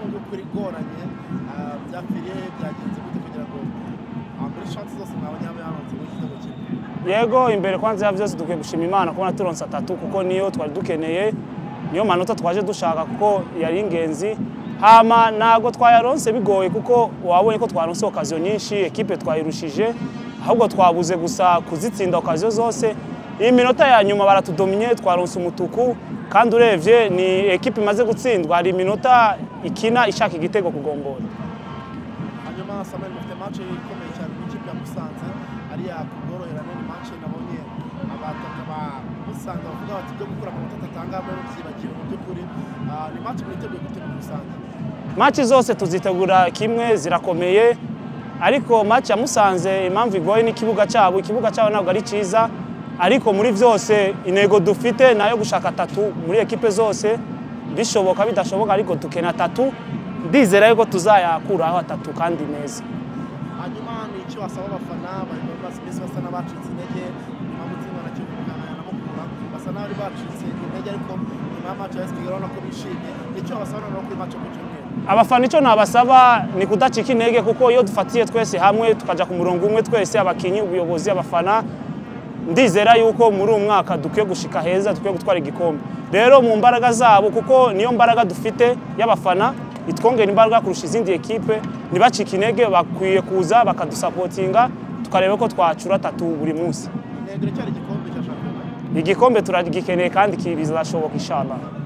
mu by'ukuri igoranye byakwiriye byagenze gute kugira ngo muri shansi zose mwabonye hano yaronse muri igitego kimwe yego imbere kwanza ya byose dukwiye gushima imana kubona turonse atatu kuko niyo twari dukeneye niyo manota twaje dushaka kuko yari ingenzi hama ntabwo twayaronse bigoye kuko wabonye ko twaronse okaziyo nyinshi ekipe twayirushije ahubwo twabuze gusa kuzitsinda okaziyo zose iyi minota ya nyuma baratudominye twaronse umutuku kandi urebye ni ekipe imaze gutsindwa hari iminota ikina ishaka igitego kugombora hanyuma samuel mufite mace ikomeye cyane ku ikipe ya musanze ariya kubworoherane ni mace nabonye abataka ba musanze bavuga bati ibyo gukura amanota atatanga muri byibagiwe mu by'ukuri Ah, ni mace mwiteguye gute muri musanze maci zose tuzitegura kimwe zirakomeye ariko maci ya musanze impamvu igoye n'ikibuga cyabo ikibuga cyabo ntabwo ari cyiza ariko muri byose intego dufite ni ayo gushaka atatu muri ekipe zose bishoboka bidashoboka ariko dukena atatu ndizera yuko tuzayakuraho atatu kandi neza hanyuma ni icyo wasaba abafana bari bamaze iminsi basa n'abacitse intege nyuma yo gutsindwa na kivu muganga na mukura basa n'abari bacitse intege ariko nyuma ya mace ya esipigali urabona ko bishimye ni icyo wabasaba noneho kuri mace ku cyumweru abafana icyo nabasaba ni kudacika intege kuko iyo dufatiye twese hamwe tukajya ku murongo umwe twese abakinnyi ubuyobozi abafana ndizera yuko muri uyu mwaka dukwiye gushika heza dukwiye gutwara igikombe rero mu mbaraga zabo kuko niyo mbaraga dufite y'abafana itwongera imbaraga kurusha izindi ekipe ntibacike intege bakwiye kuza bakadusapotinga tukareba ko twacura atatu buri munsi intego iracyari igikombe cya shampiyona igikombe turagikeneye kandi ki- bizashoboka inshallah